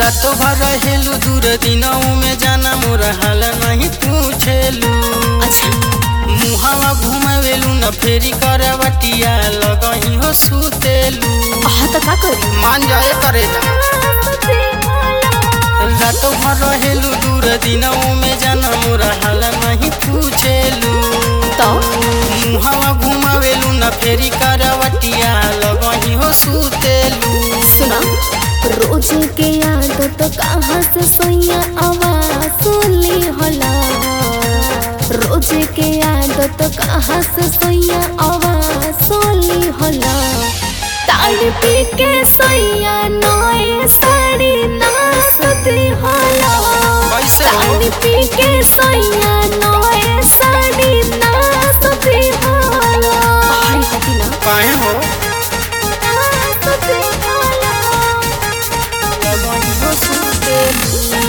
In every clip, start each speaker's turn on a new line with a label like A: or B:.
A: रात भर रहेलू दूर दिनों में जाना मोर हाल नहीं पूछेलू
B: अच्छा
A: मुहावा घुमावेलू न फेरी करवटिया लगही हो सुतेलू
B: हाँ तो का करी
A: मान जाए करे जा रात भर रहेलू दूर दिनों में जाना मोर हाल नहीं पूछेलू
B: तो
A: मुहावा घुमावेलू न फेरी करवटिया लगही हो सुतेलू
B: सुना रोज के याद तो कहाँ से सोया आवाज सुनली होला रोज के याद तो कहाँ से सोया आवाज सुनली होला ताड़ पी के सोया नए साड़ी नाचती होला
A: कैसे हो?
B: ताड़ पी के सोया नए साड़ी नाचती होला हाय हटी ना
A: काहे हो
B: नाचती होला
A: लगही हो सुतेलू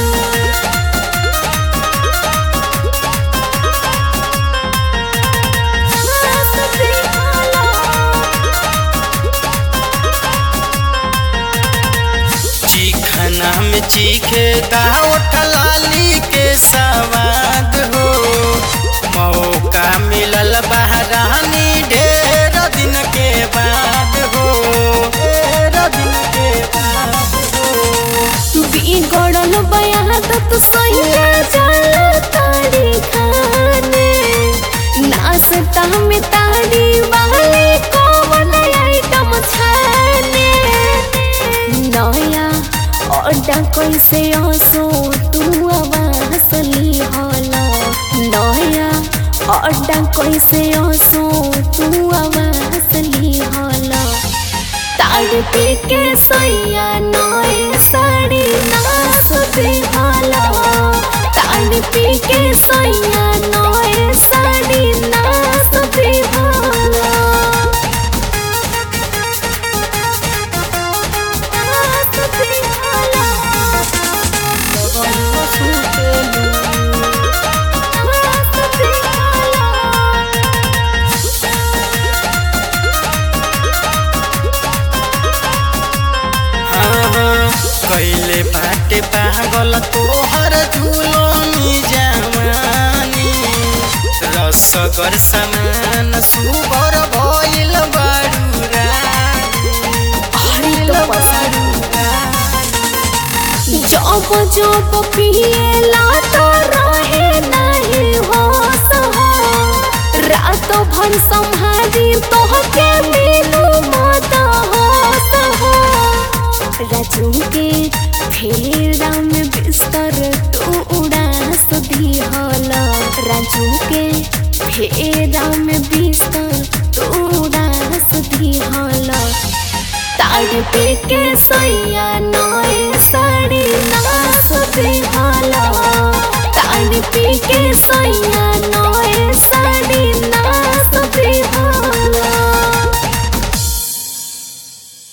A: चीखना में चीखे दावट लाली के सवाद हो मौका मिलल बहरानी ढेर दिन के बाद हो ढेर दिन के बाद हो
B: बिगड़ल बयात तो सोया जाला ताड़ी खाने नाश्ता में ताड़ी वाले कौन आइटम छाने नया अड्डा कैसे आसो तू आवाज ली होला नया अड्डा कैसे आसो तू आवाज ली होला ताड़ पी के सोया नए साड़ी नाचते होला ताड़ पी के सोया नए साड़ी नाचते होला नाचते होला
A: लगही हो सुतेलू
B: नाचते होला
A: हाँ हाँ कैले बाटे पागल तोहर झूलोनी जवानी रसगर समान सुगर भइल बारू रानी
B: अरे तो पसारू जब जब पिएला तो रहे नहीं होश हो रात भर संहारी तोहके मिलू मत होश हो राजू के फेरा में बिस्तर तू उड़ास दिहला राजू के फेरा में बिस्तर तू उड़ास दिहला ताड़ पे के सोया नए साड़ी नाचते होला ताड़ पे के सोया नए साड़ी नाचते होला